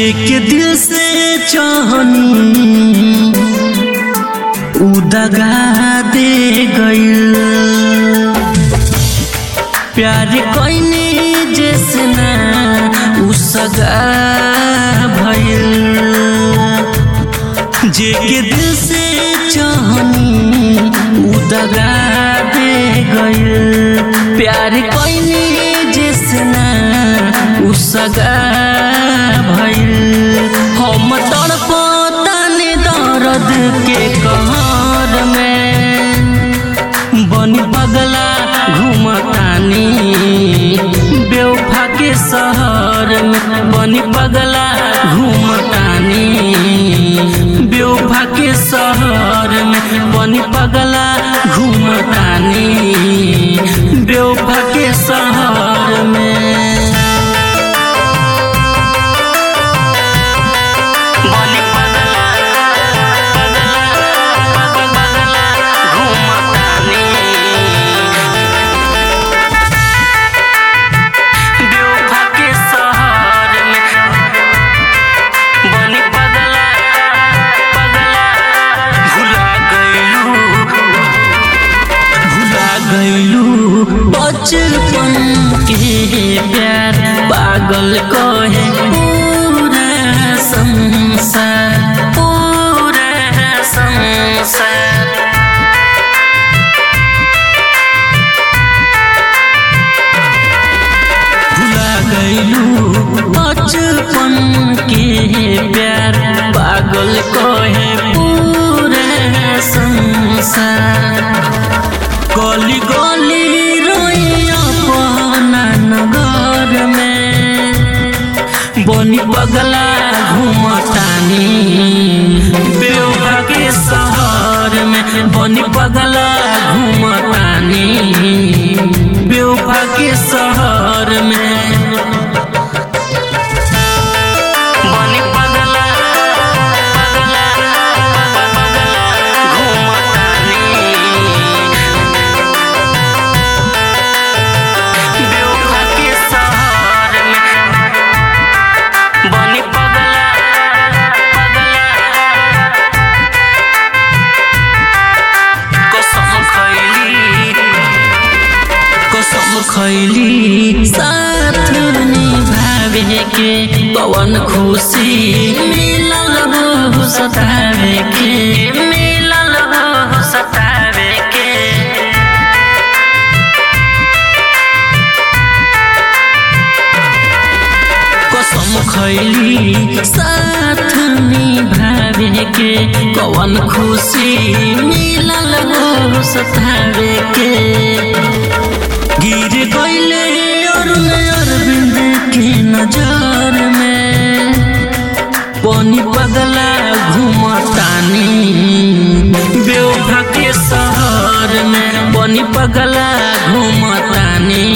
जे के दिल से चाहनी उ दगा दे गइल प्यार कइने जैसे ना उ सगा भइल जे के दिल से चाहनी उ दगा दे गइल प्यार कइने जैसे ना उ सगा भइल हम तड़पताने दर्द के कहर में बनी पगला घूमतानी बेवफा के शहर में बनी पगला घूमतानी बेवफा के शहर में बनी पगला घूमतानी बेवफा के शहर में बनी पगला पगला पगला घूमतानी बेवफा के शहर में बनी पगला पगला भुला गइलू भुला गइलू बचपन के प्यार पागल कहे पूरा संसार पूरा संसार भुला गइलू बचपन के प्यार पागल कहे पूरा संसार गली गली रोई अपना नगर में बनी पगला घूमतानी बेवफा के शहर में बनी पगला घूमतानी बेवफा के शहर में बनी पगला पगला पगला घूमतानी बेवफा के शहर में बनी पगला पगला कसम खैली कसम खैली साथ निभावे के पवन खुशी मिलल हो सतावे के मिलल हो सतावे के कसम खैली साथ निभावे के कवन खुशी मिलल हो सतावे के गिर गइले अरुण अरविंद के नजर में पानी पगला घूमतानी बेवफा के शहर में पानी पगला घूमतानी